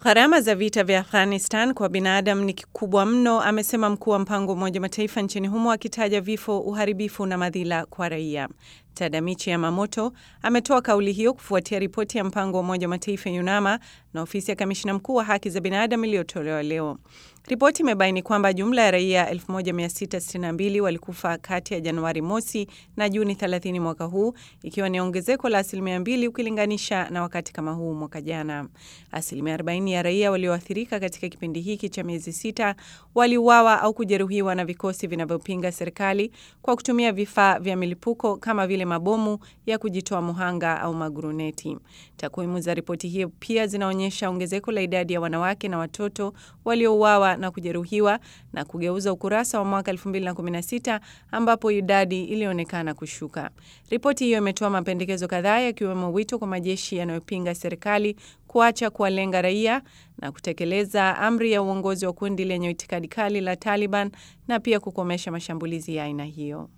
Gharama za vita vya Afghanistan kwa binadamu ni kikubwa mno, amesema mkuu wa mpango wa Umoja Mataifa nchini humo, akitaja vifo, uharibifu na madhila kwa raia. Tadamichi Yamamoto ametoa kauli hiyo kufuatia ripoti ya mpango wa Umoja wa Mataifa YUNAMA na ofisi ya kamishina mkuu wa haki za binadamu iliyotolewa leo. Ripoti imebaini kwamba jumla ya raia 1662 walikufa kati ya Januari mosi na Juni 30 mwaka huu, ikiwa ni ongezeko la asilimia mbili ukilinganisha na wakati kama huu mwaka jana. Asilimia 40 ya raia walioathirika katika kipindi hiki cha miezi sita waliuawa au kujeruhiwa na vikosi vinavyopinga serikali kwa kutumia vifaa vya milipuko kama vile mabomu ya kujitoa muhanga au maguruneti. Takwimu za ripoti hiyo pia zinaonyesha ongezeko la idadi ya wanawake na watoto waliouawa na kujeruhiwa na kugeuza ukurasa wa mwaka 2016 ambapo idadi ilionekana kushuka. Ripoti hiyo imetoa mapendekezo kadhaa yakiwemo wito kwa majeshi yanayopinga serikali kuacha kuwalenga raia na kutekeleza amri ya uongozi wa kundi lenye itikadi kali la Taliban na pia kukomesha mashambulizi ya aina hiyo.